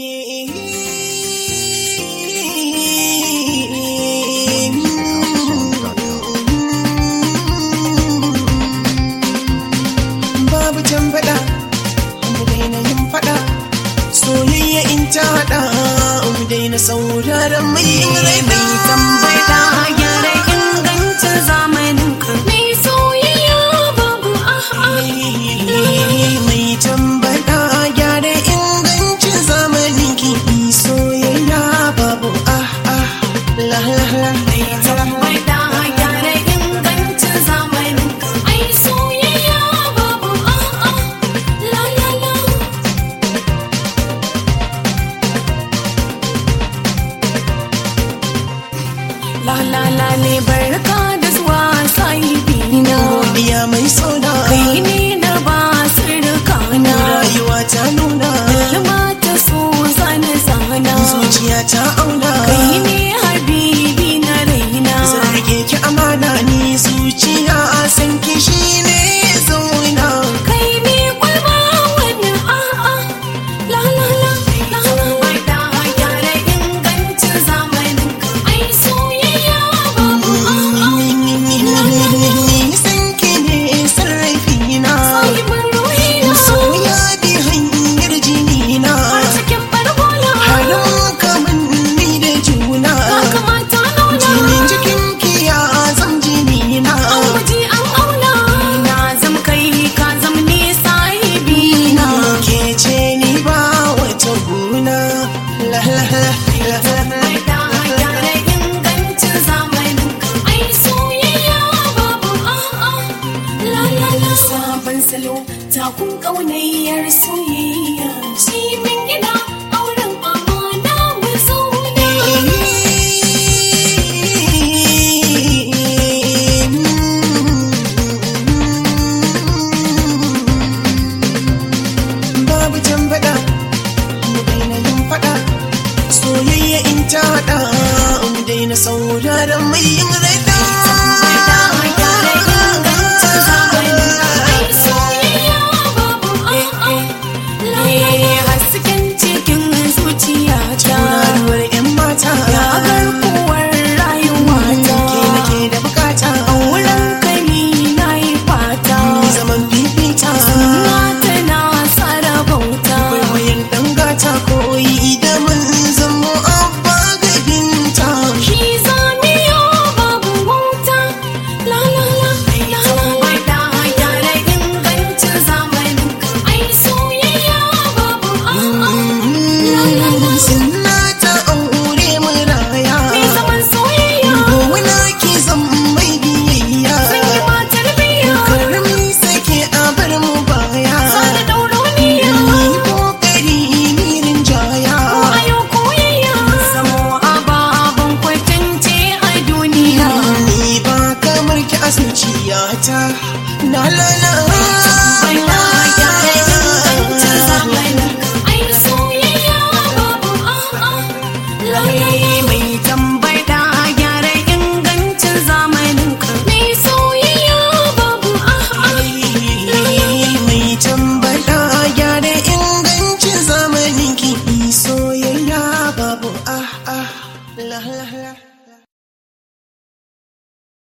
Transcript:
Babu can faɗa, mu daina yin faɗa, soyayya in ta haɗa, mu daina sauraron mai yin raina. tambaya gyara ingancin zamanin ka mai soyayya babu a'a Mai tambaya gyara ingancin zamanin ki soyayya babu ah ah la la la tambaya gyara ingancin zamanin ka ai soyayya babu a'a la la la la la la ne barka da zuwa sahibina Godiya mai sona kai ne na ba sirrikana rayuwa ta nuna kalma ta so zane zana zuciya ta auna kai ne habibi na raina zan rike ki amana ni zuciya san ki shine zauna kai ne kwalba wani a'a la la la la la da gyara ingancin zamanin ka ai soyayya babu a'a ni san ki ne sarrafi na sahibin ruhina soya bi hanyar jini na har cikin barbola harin kaman ni da juna ka kamata nuna jinin jikin ki ya zam jini na an guji an auna na zam kai ka zam ni sahibi na ke ce ni ba wata guna la la la la la gyara ingancin zamanin ai soyayya babu a'a la la la sabon salo takun ƙaunayyar soyayya shi min gida auren amana mu zaune babu can faɗa mu daina yin faɗa soyayya in ta haɗa mu daina sauraron mai yin raɗa gyara ingancin zamanin ai soyayya babu a'a la la la hasken cikin zuciyata Tauraruwar 'yan mata ya garkuwar rayuwata ke nake da bukata wurin kani na yi fata Ni zaman fifita mata na tsara bauta Kwaikwayon ɗan gata koyi da mun zamo abba ga binta shi zamiyo babu wauta la la la la la da gyara ingancin zamanin ai soyayya babu a'a la la la Sinna ta aure muraya mai zaman soyayya Gowuna ki zan mai biyayya sun yi matar biya Karami sake a bar mu baya sada dauroniya Ni kokari mirin jaya ayo koyayya samo ababen kwatance a duniya Ni ba kamar ki a zuciyata La la la